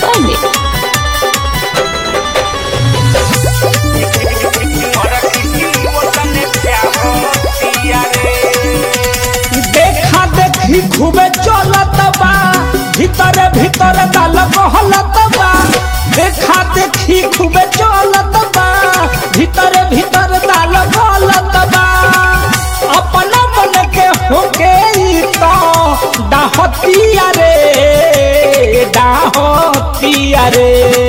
Pandey. देखा देखी खूबे चलत बा भीतर भीतर दाल कहलत बा देखा देखी खूबे चलत बा भीतर भीतर दाल कहलत बा अपना मन के होके ई तो डाहतिया रे डाहतिया रे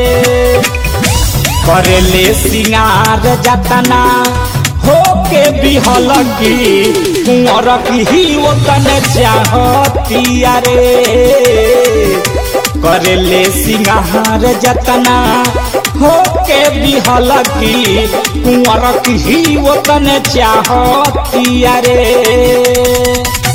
करेले सिंगार जतना होके बिहल की कुंवर की ओतन चाहतिया रे करेले सिंगार जतना होके बिहल की कुंवर की ओतन चाहतिया रे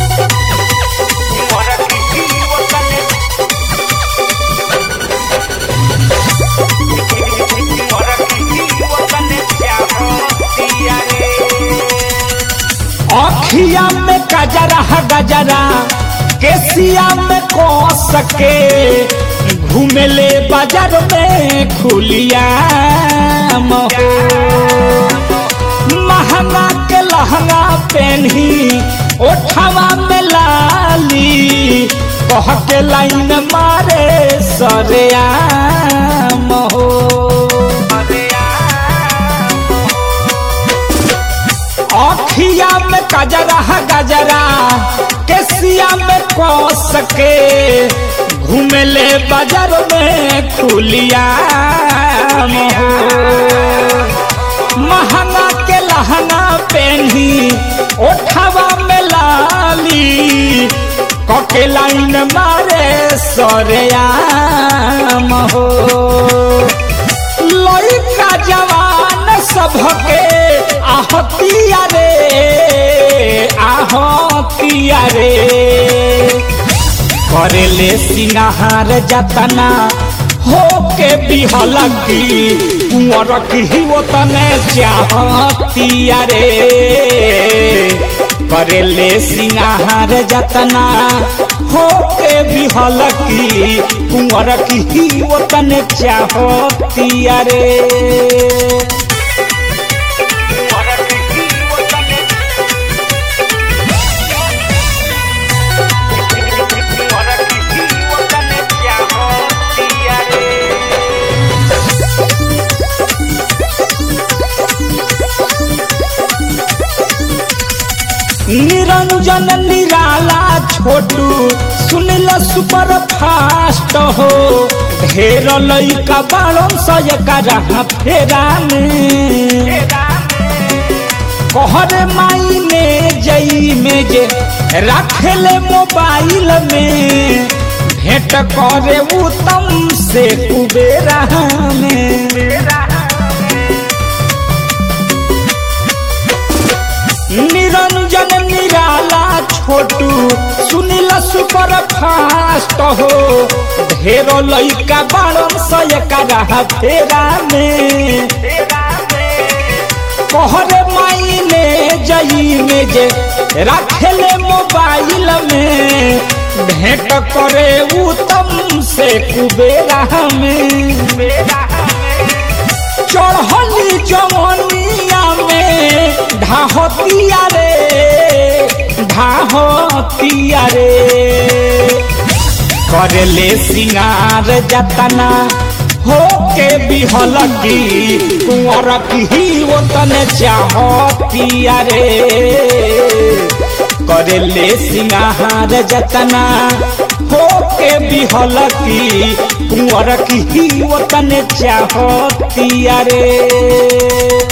अखिया में गजरा गजरा केसिया में को सके घूमेले बाजार में खुलिया महो महंगा के लहंगा पहनी ओठवा में लाली कह के लाइन मारे सरिया महो अखिया में गजरा गजरा केसिया में कस के घूमेले बाजार में खुलिया मोहो महंगा के लहंगा पहनी ओठवा में लाली कके लाइन मारे सरेया महो लड़का जवान सबके आहतिया रे आहतिया रे करेले सिंगार जतना होके बिहल की कुंवर की ओतने चाहतिया रे करेले सिंगार जतना होके बिहल की कुंवर की ओतने चाहतिया रे निरंजन निराला छोटू सुनिल सुपर फास्ट हो ढेर लइका बाड़न सय करा फेरा में कहरे माई में जई में जे रखेले मोबाइल में भेंट करे उत्तम से कुबेरा में निरंजन निराला छोटू सुनिल सुपर फास्ट हो ढेर लइका बाड़न सय करा फेरा में कहरे माई ने जई में जे रखेले मोबाइल में भेंट करे उत्तम से कुबेरा में चढ़ली जवनिया में ढाहतिया रे ढाहतिया रे करले सिंगार जतना होके बिहल की कुंवर की ओतन चाहतिया रे करले सिंगार जतना होके बिहल की कुंवर की ओतन चाहतिया रे